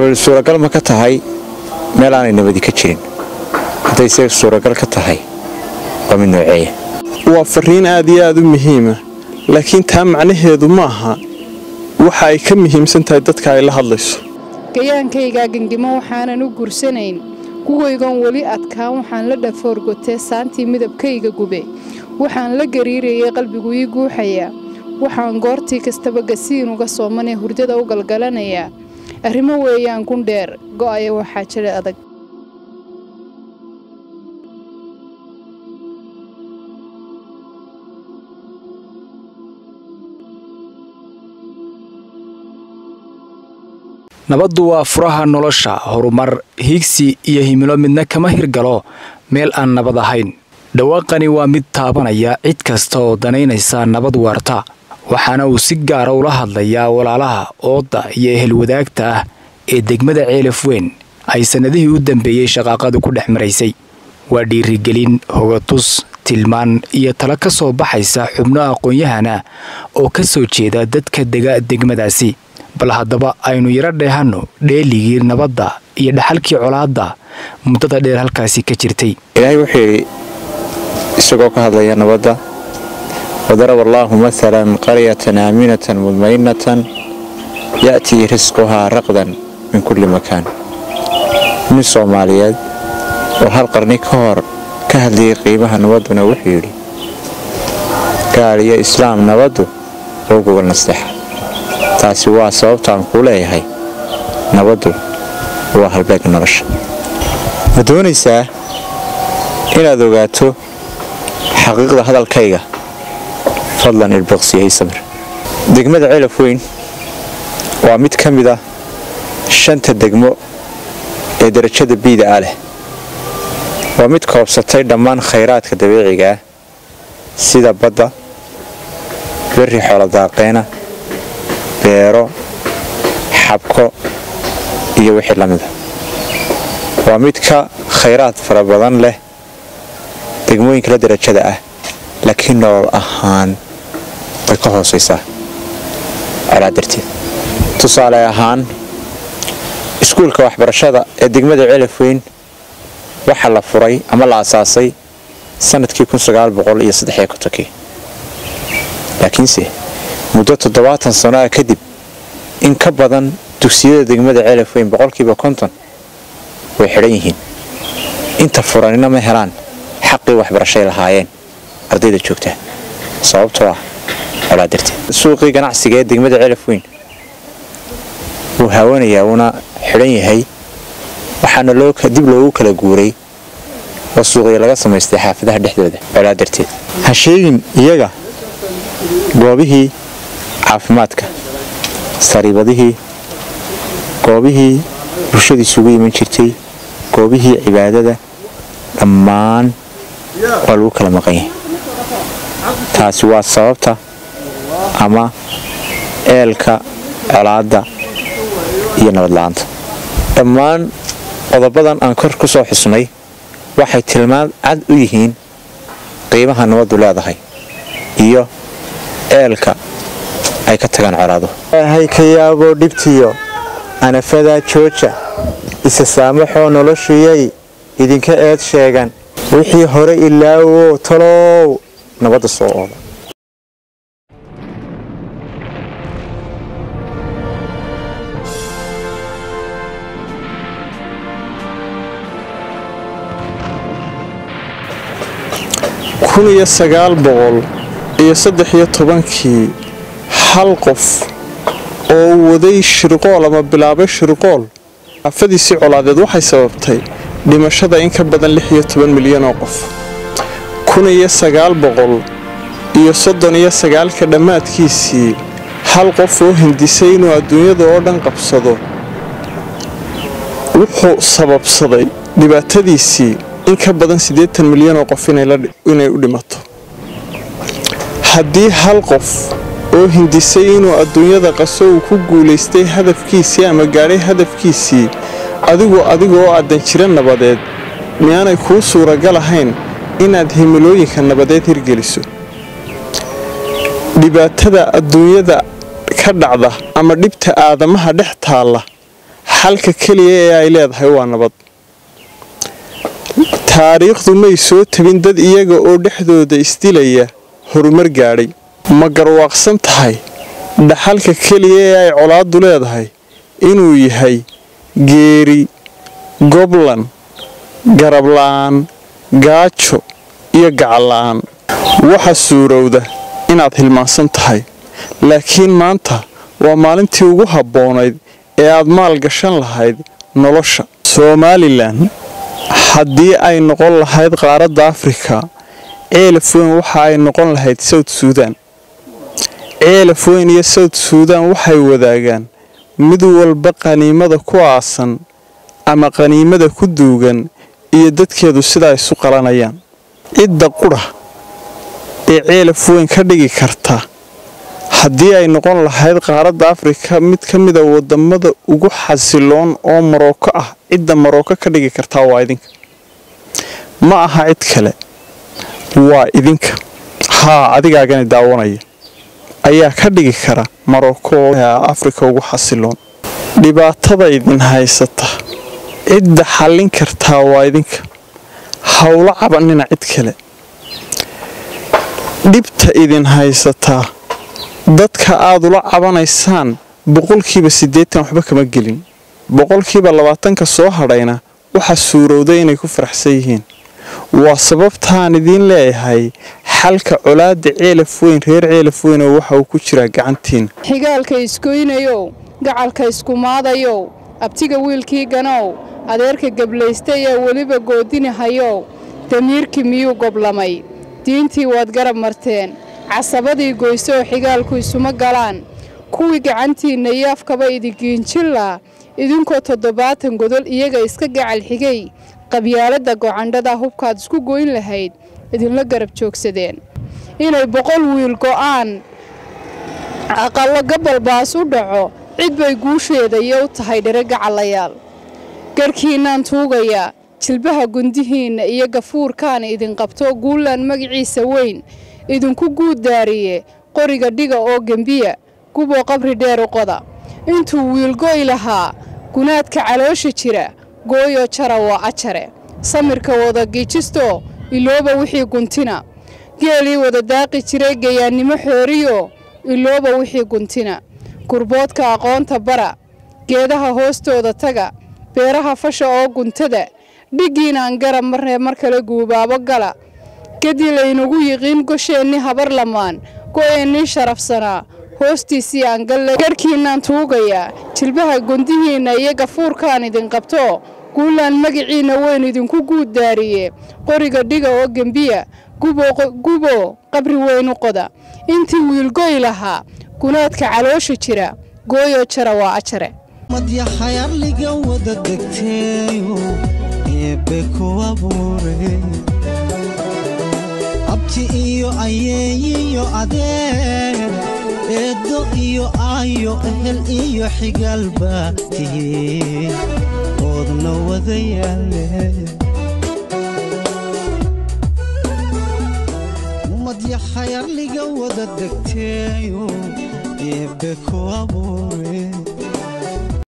bal suuragal ma ka tahay meel aanay nabadi ka jirin hadday se suuragal ka tahay waa mid nooceeya waa fariin aad iyo aad u muhiima laakiin taa macnaheedu ma aha waxa ay ka muhiimsan tahay dadka ay la hadlayso gayaankaygaa gengimo waxaanan u gursanayn kuwaygan weli adkaan waxaan la dhafoorgotee saantii midabkayga gube waxaan la gariirayay qalbigu ii guuxayaa waxaan goortii kastaba gasiin uga soomanee hurdada u galgalanayaa arrimo weeyaan gundheer go'aya waxaa jira adag nabaddu waa furaha nolosha horumar hiigsi iyo himilo midna kama hirgalo meel aan nabad ahayn dhawaaqani waa mid taabanaya cid kasta oo danaynaysa nabad waarta waxaana uu si gaara ula hadlayaa walaalaha oodda iyo ehel wadaagta ah ee degmada ceelaf weyn ay sannadihii u dambeeyey shaqaaqadu ku dhex maraysay waa dhiirigelin hogatus tilmaan iyo talo ka soo baxaysa xubno aqoon-yahana oo ka soo jeeda dadka dega degmadaasi bal haddaba aynu yaro dheehanno dheeligii nabadda iyo dhaxalkii colaadda muddada dheer halkaasi ka jirtay ilaahay wuxuu yidhi isagoo ka hadlaya nabadda wadaraba allaahu maalan qaryatan aaminatan mudmainatan ya'tii risquhaa raqdan min kulli makaan nin soomaaliyeed oo hal qarni ka hor ka hadlayay qiimaha nabadduna wuxuu yidhi gaal iyo islaam nabaddu oo gogol nasteexa taasi waa sababtaan kuu leeyahay nabaddu waa halbeegga nolosha ma doonaysaa inaad ogaato xaqiiqda hadalkayga fadlan ilboqsiyay samir degmada celaf weyn waa mid ka mid ah shanta degmo ee darajada biida ah leh waa mid koobsatay dhammaan khayraadka dabiiciga ah sida badda berri xooladaaqeena beero xabko iyo wixii la mida waa mid ka khayraad fara badan leh degmooyinka la darajada ah laakiin nolol ahaan way ka hoosaysaa colaa darteed tusaale ahaan iskuulka waxbarashada ee degmada celaf weyn waxaa la furay ama la asaasay sanadkii iyo laakiinse muddo toddobaatan sano ah kadib in ka badan dugsiyada degmada celaf weyn boqolkiiba konton way xidhan yihiin inta furanina ma helaan xaqii waxbarashay lahaayeen ardayda joogta sababtoo ah colaa darteed suuqii ganacsiga ee degmada celaf weyn wuu haawanayaa wuuna xidhan yahay waxaana dib loogu kala guuray oo suuqya laga samaystay xaafadaha dhexdooda colaa darteed ha sheegin iyaga goobihii caafimaadka sariibadihii goobihii bulshada isugu iman jirtay goobihii cibaadada dhammaan waa lagu kala maqan yahay taasi waa sababta ama eelka colaadda iyo nabadla-aanta dhammaan qodobadan aan kor ku soo xusnay waxay tilmaan cad u yihiin qiimaha nabaddu leedahay iyo eelka ay ka tagaan colaado ilaahay ka yaaboo dhibtiyo anafadaa jooja isa saamaxoo noloshuyay idinka eed sheegan wixii hore ilaawow talow nabadda soo ooda kun iyo sagaal boqol iyo saddex iyo tobankii hal qof oo waday shirqool ama bilaabay shirqool afadiisii colaadeed waxay sababtay dhimashada in ka badan lix iyo toban milyan oo qof kun iyo sagaal boqol iyo soddon iyo sagaalka dhammaadkiisii hal qof oo hindisay inuu adduunyada oo dhan qabsado wuxuu sababsaday dhibaatadiisii in ka badan siddeetan milyan oo qof inay u dhimato haddii hal qof oo hindisay inuu adduunyada qaso uu ku guulaystay hadafkiisii ama gaadhay hadafkiisii adigu adigoo aadan jira nabadeed miyaanay kuu suuragal ahayn inaad himilooyinka nabadeed hirgeliso dhibaatada adduunyada ka dhacda ama dhibta aadamaha dhex taalla xalka keliya ee ay leedahay waa nabad taariikhdu may soo tabin dad iyaga oo dhexdooda isdilaya horumar gaadhay ma garwaaqsan tahay dhaxalka keliya ee ay colaaddu leedahay inuu yahay geeri goblan garabla'aan gaajo iyo gacalla'aan waxa suurowda inaad hilmaansan tahay laakiin maanta waa maalintii ugu habboonayd ee aad maal gashan lahayd nolosha somalilan haddii ay noqon lahayd qaaradda afrika ceelaf weyn waxa ay noqon lahayd sawt suudan ceelaf weyn iyo sawt suudan waxay wadaagaan mid walba qaniimada ku aasan ama qaniimada ku duugan iyo dadkeedu sidaa isu qalanayaan cidda qudha ee ceelaf weyn ka dhigi karta haddii ay noqon lahayd qaaradda afrika mid ka mida wadamada ugu xasiloon oo marooko ah cidda marooko ka dhigi kartaa waa idinka ma aha cid kale waa idinka haa adigaagani daawanaya ayaa ka dhigi kara marooko oo afrika ugu xasiloon dhibaatada idin haysata cidda xallin kartaa waa idinka howlo cabanina cid kale dhibta idin haysataa dadka aad ula cabanaysaan boqolkiiba siddeetan waxba kama gelin boqolkiiba labaatanka soo hadhayna waxaa suurowday inay ku faraxsan yihiin waa sababtaan idiin leeyahay xalka colaadda ceelaf weyn reer ceelaf weynoo waxa uu ku jiraa gacantiin xigaalka iskoynayow gacalka iskumaadayow abtiga wiilkii ganow adeerka geblaystay ee weliba goodinahayow damiirkii miyuu goblamay diintii waad garab marteen casabadii goyso oo xigaalku isuma galaan kuwii gacantiinna iyo afkaba idigiinjillaa idinkoo toddobaatan godol iyaga iska gacal xigay qabyaaladda gocandhada hubkaad isku goyn lahayd idinla garab joogsadeen inay boqol wiil go'aan aqallo gabalbaas u dhaco cid bay guusheeda iyo u tahay dhere gacallayaal garhkiinnaan tuugayaa jilbaha gundihiinna iyo gafuurkaan idin qabto guulaan magaciisa weyn idinku guuddaariye qoriga dhiga oo gembiya guboo qabri dheer u qoda intuu wiilgoy lahaa gunaadka caloosha jira gooyoo jara waa ajare samirka wada giijisto ilooba wixii guntina geelii wada daaqi jiray gayaannimo xooriyo ilooba wixii guntina gurboodka aqoonta bara geedaha hoostooda taga beeraha fasha oo guntada dhiggiinaan garab marnee mar kale guubaabo gala kadii laynagu yiqiin gosheenni habar lamaan go'eennii sharafsanaa hoostiisii aan galle garhkiinnaan tuugayaa jilbaha gundihiinna iyo gafuurkaan idin qabto guulaan magiciinna weyn idinku guuddaariye qoriga dhiga oo gembiya gubo qabri weyn u qoda intii wiilgoy lahaa gunaadka caloosha jira gooyoo jara waa ajare madyaxayarliga wada degteeyo eebbe ku abuure abti iyo ayeeyiyo adeer eeddo iyo aayo ehel iyo xigaalba tihiin oodna wada yaale madyaxayarliga wada degteeyo eebbe ku abuure